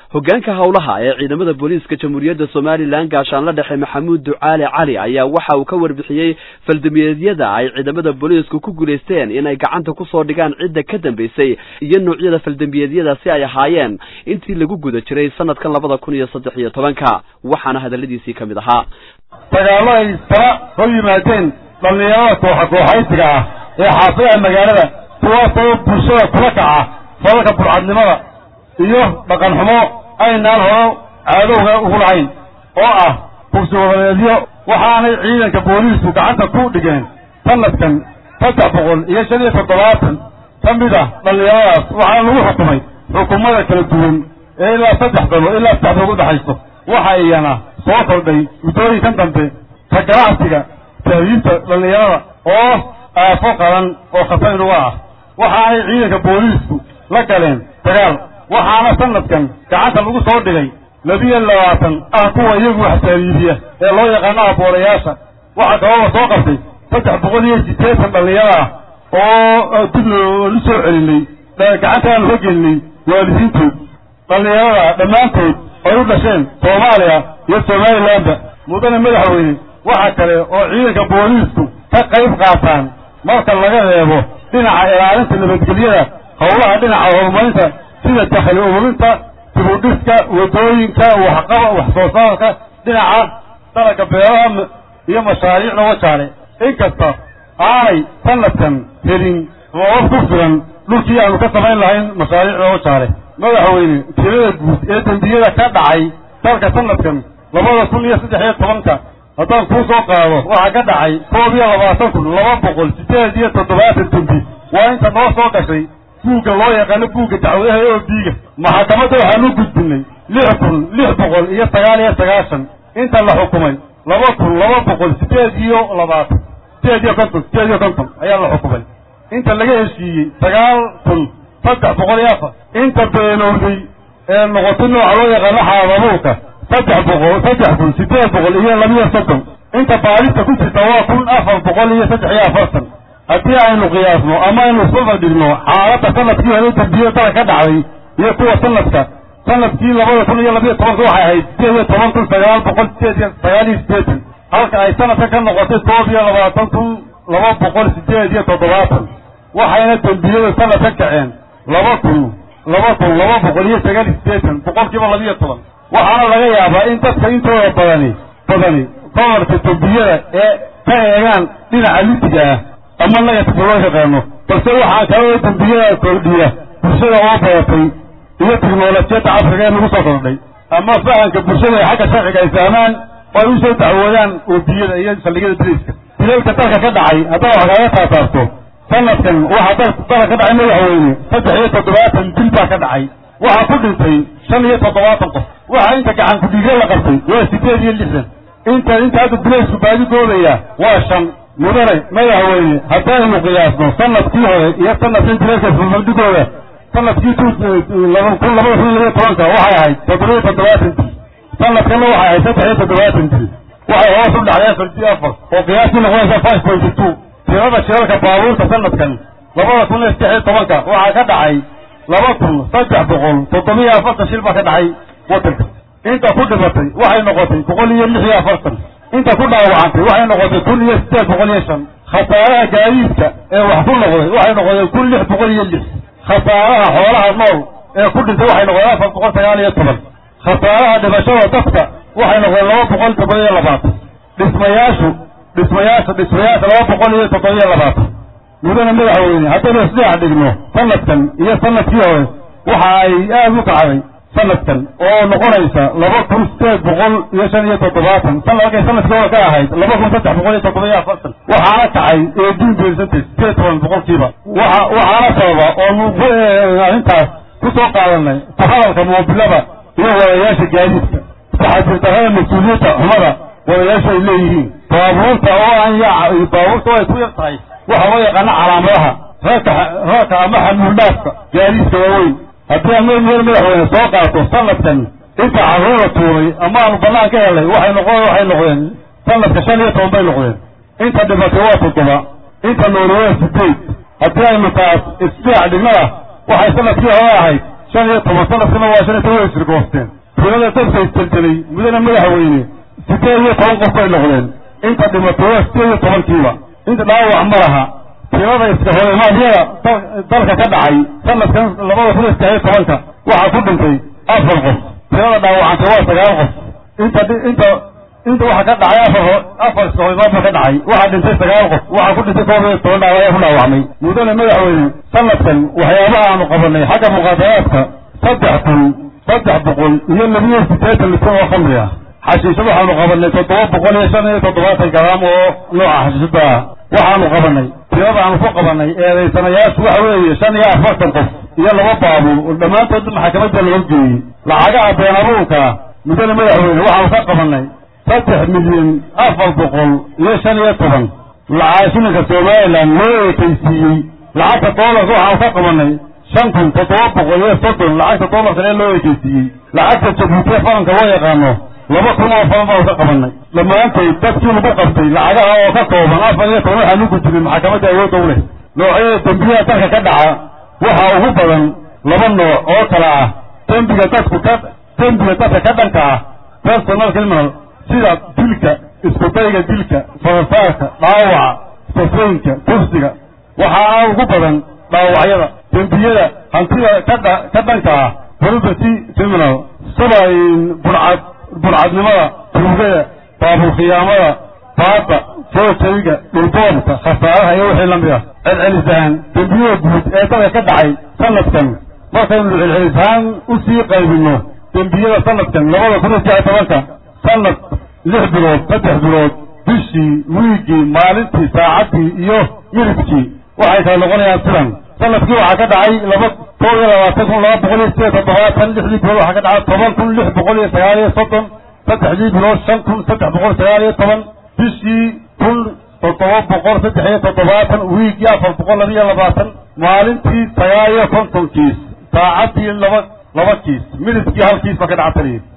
hoggaanka howlaha ee ciidamada booliiska jamhuuriyadda somalilan gaashaanla dhexe maxamuud ducaale cali ayaa waxa uu ka warbixiyey faldambiyeedyada ay ciidamada booliisku ku guulaysteen inay gacanta kusoo dhigaan cidda ka dambaysay iyo noocyada faldambiyeedyadaasi ay ahaayeen intii lagu guda jiray sanadkan labada kun iyo saddex iyo tobanka waxaana hadalladiisii ka mid ahaa dagaallo ay tala hor yimaadeen dhallinyarada kooxa kooxaysiga ah ee xaafadaha magaalada kuwaasoo bulshada kula kaca falalka burcadnimada iyo dhaqan xumo aynaan horo caadowga ugu lahayn oo ah kursi wadaneedyo waxaanay ciidanka booliisku gacanta ku dhigeen sanadkan saddex boqol iyo shan iyo toddobaatan ka mid ah dhallinyaradaas waxaana lagu xukumay xukumada kala duwan ee ilaa saddex dalo ilaa saddex dood udhaxayso waxa iyana soo kordhay muddooyinkan dambe ka ganacsiga tahriibta dhallinyarada oo aafo qaran oo khatar inuga ah waxaanay ciidanka booliisku la galeen dagaal waxaana sanadkan gacanta lagu soo dhigay labiyo labaatan ah kuwa iyagu wax tahriibiya ee loo yaqaano aboolayaasha waxaa kaloo la soo qabtay saddex boqol iyo siddeetan dhallinyaro ah oo dib loolu soo celinay gacantaanu ka gelinay waalidiintood dhallinyarada dhammaantood ay u dhasheen soomaaliya iyo somalilanba mudane madaxweyne waxa kale oo ciidanka booliisku ka qayb qaataan marka laga reebo dhinaca ilaalinta nabadgelyada howlaha dhinaca horumarinta sida dakhli ururinta dibudhiska wadooyinka waxqaba wax soo saarka dhinaca dalaga beeraha iyo mashaariicda wajaale inkasta aanay sanadkan helin roobab ku filan dhulkii aanu ka samayn lahayn mashaariicda wajaale madaxweyne tirada guud ee dembiyada ka dhacay dalka sanadkan labada kun iyo saddex iyo tobanka haddaan kuu soo qaado waxaa ka dhacay koob iyo labaatan kun laba boqol siddeed iyo toddobaatan dembi waa inta noo soo gashay buugga loo yaqaano buugga dacwadaha oo biiga maxakamadda waxaanu gudbinay lix kun lix boqol iyo sagaal iyo sagaashan inta la xukumay laba kun laba boqol siddeed iyo labaatan siddeed iyo konton siddeed iyo konton ayaa la xukumay inta laga heshiiyey sagaal kun saddex boqol iyo afar inta beenowday ee noqotay nooca loo yaqaano xaadabuulka saddex boqol saddex kun siddeed boqol iyo labiyo soddon inta baadista ku jirta waa kun afar boqol iyo saddex iyo afartan haddii aynu qiyaasno ama aynu iskulba dhigno xaaladda sanadkii hore dambiyo dala ka dhacday iyo kuwa sanadka sanadkii labada kun iyo labiyo tobanka waxay ahayd sideed iyo toban kun sagaal boqol sideed iyo sagaal iyo siddeetan halka ay sanadka ka noqotay koob iyo labaatan kun laba boqol sideed iyo toddobaatan waxayna dembiyada sanad ka kaceen laba kun laba kun laba boqol iyo sagaal iyo siddeetan boqolkiiba labiyo toban waxaana laga yaabaa in dadka intooda badani badani kobarka dembiyada ee ka eegaan dhinaca litiga ah ama negatifka loo yaqaano balse waxaa kaloo dembiyada kordhiya bulshada oo badatay iyo tiknolojiyadda casriga ee nagu soo kordhay ama fahamka bulshada ee xagga sharciga ay fahmaan oo ay u soo dacwoodaan oobiyada iyo saldhigyada biriiska dilalka dalka ka dhacay haddaa wax kaaga taataarto sanadkan waxaa dalka ka dhacay madaxweyne saddex iyo toddobaatan dil baa ka dhacay waxaa ku dhintay shan iyo toddobaatan qof waxaa inta gacan kudhiigyo la qabtay waa siddeed iyo lixdan inta inta hadda bilaysku baadi doodaya waa shan mudane madaxweyne haddaynu qiyaasno sanadkii hore iyo sanadkan bilayska fafadhigooda sanadkii laba kun labada kun iyo tobanka waxay ahayd toddobiyo toddobaatan dil sanadkanna waxay ahayd saddex iyo toddobaatan dil waxay hoos u dhacday afar iyo afar oo qiyaastii noqonaysa five pointy two tirada shirarka baabuurta sanadkan labada kun iyo saddex iyo tobanka waxaa ka dhacay laba kun saddex boqol toddobiyo afartan shil baa ka dhacay wadanka inta ku dhimatay waxay noqotay boqol iyo lix iyo afartan inta ku dhaawacantay waxay noqotay kun iyo siddeed boqol iyo shan khasaaraha gaadiidka ee wax ku noqday waxay noqdeen kun lix boqol iyo lix khasaaraha xoolaha nool ee ku dhintay waxay noqdeen afar boqol sagaal iyo toban khasaaraha dhimashada dadka waxay noqdeen laba boqol toddoba iyo labaatan dhismayaashu dhismayaasha dhismayaasha laba boqol iyo toddoba iyo labaatan mudane madaxweyne haddaynu isdheex dhigno sanadkan iyo sanadkii hore waxa ay aada u kacday sanadkan oo noqonaysa laba kun sideed boqol iyo shan iyo toddobaatan san halkay sanadkii hore ka ahayd laba kun saddex boqol iyo toddoba iyo afartan waxaana kacay eighteen percentage sideed toban boqolkiiba waxa waxaana sababa oonu ku arrintaas ku soo qaadanay ku hadalka moobilada iyo wadayaasha gaadiidka taxadirdarrada mas-uuliyadda xumada wadayaasha ay leeyihiin baabuurta oo aan yaaca iyo baabuurta oo ay ku yar tahay waxa loo yaqaano calaamadaha reerka reerka ama xamuuldhaafka gaadiidka waaweyn haddii aan meel meel madaxweyne soo qaato sanadkan inta carruur la tuuray ama aanu bannaan ka helay waxay noqon waxay noqdeen sanadka shan iyo toban bay noqdeen inta dhimatay waa toddoba inta nooli waa sideed haddii aynu taas isdheex dhignada waxay sanadkii hore ahayd shan iyo toban sanadkana waa shan iyo toban way sirgoosteen tirada dadka isjeljelay mudana madaxweyne sideed iyo toban qof bay noqdeen inta dhimatay waa sideed iyo tobankiiba inta dhaawac ma laha tirada iska horimaadyada dalka ka dhacay sanadkan labada kun iyo saddex iyo tobanka waxaa ku dhintay afar qof tirada dhaawacantay waa sagaal qof inta inta inta waxaa ka dhacay afar afar iska horimaad ba ka dhacay waxaa dhintay sagaal qof waxaa ku dhintay koob iyo toban dhaawac ku dhaawacmay mudane madaxweyne sanadkan waxyaabaha aanu qabanay xagga muqaadaraadka saddex kun saddex boqol iyo labiyo siddeetan litir oo khamri ah xashiishad waxaanu qabanay toddoba boqol iyo shan iyo toddobaatan garaam oo nooca xashiishada ah waxaanu qabanay tirada aanu ku qabanay eedaysanayaashu waxa weeye shan iyo afartan qof iyo laba baabuur oo dhammaantood maxkamadda laga geeyey lacagaha been abuurka mudane madaxweyne waxaanu ka qabanay saddex milyan afar boqol iyo shan iyo toban lacag shilinka somalilan loo ekeysiiyey lacagta doolarka waxaanu ka qabanay shan kun toddoba boqol iyo soddon lacagta doolarka ee loo ekeysiiyey lacagta jabuutiya faranka loo yaqaano laba kun oo falan baanu ka qabanay dhammaantood dadkii lagu qabtay lacagaha oo ka kooban afar iyo toban waxaa lagu jirin maxkamadda awoodda u leh noocyada dembiyaha dalka ka dhaca waxaa ugu badan laba nooc oo kala ah dembiga dadku ka dembiga dadka ka dhanka ah personal criminal sida dilka iskudayga dilka farasaarka dhaawaca safaynka kufsiga waxaana ugu badan dhaawacyada dembiyada hantida kadha ka dhanka ah property criminal sida burcad burcadnimada tuugada baabul khiyaamada baada soojayga dhulboobka khasaaraha iyo wixii lamid ah celcelisahaan dembiyada guud ee dalka ka dhacay sanadkan markaynu celcelisahaan usii qaybino dembiyada sanadkan labada kun iyo saddex tobanka sanad lix bilood saddex bilood bishii wiigii maalintii saacaddii iyo yiribkii waxay kala noqonayaan sidan sanadkii waxaa ka dhacay laba koob iyo labaatan kun laba boqol iyo sideed toddobaatan lixdii bilood waxaa ka dhacay toban kun lix boqol iyo sagaal iyo soddon saddexdii bilood shan kun saddex boqol sagaal iyo toban bishii kun toddoba boqol saddex iyo toddobaatan wiigii afar boqol laba iyo labaatan maalintii sagaal iyo konton kiis saacaddii laba laba kiis midibkii hal kiis ba ka dhactaliya